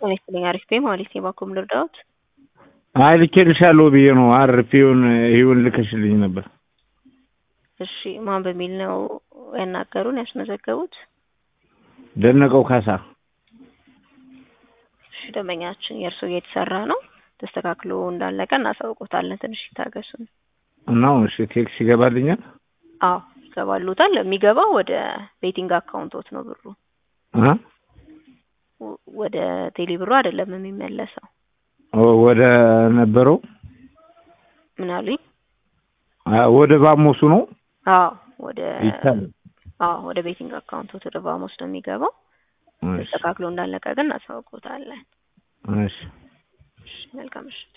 ጤና ይስጥልኝ። አሪፍ ቤ ማለት የባኩም ልርዳዎት? አይ ልኬልሻለሁ ብዬ ነው። አርፌውን ይሁን ልከሽልኝ ነበር። እሺ ማን በሚል ነው ያናገሩን ያስመዘገቡት? ደነቀው ካሳ። እሺ ደንበኛችን የእርሶ እየተሰራ ነው ተስተካክሎ እንዳለቀ እናሳውቆታለን። ትንሽ ይታገሱን። እናው እሺ ቴክስ ይገባልኛል? አዎ ይገባሉታል። የሚገባው ወደ ቤቲንግ አካውንቶት ነው ብሩ እ ወ- ወደ ቴሌ ብሩ አይደለም የሚመለሰው። ወደ ነበረው ምን አሉኝ? አ- ወደ ባሞሱ ነው አዎ ወደ ይቻላል። አዎ ወደ ቤቲንግ አካውንቶት ወደ ባሞስ ነው የሚገባው። እሺ ተስተካክሎ እንዳለቀ ግን እናሳውቆታለን። እሺ እሺ መልካም ምሽት።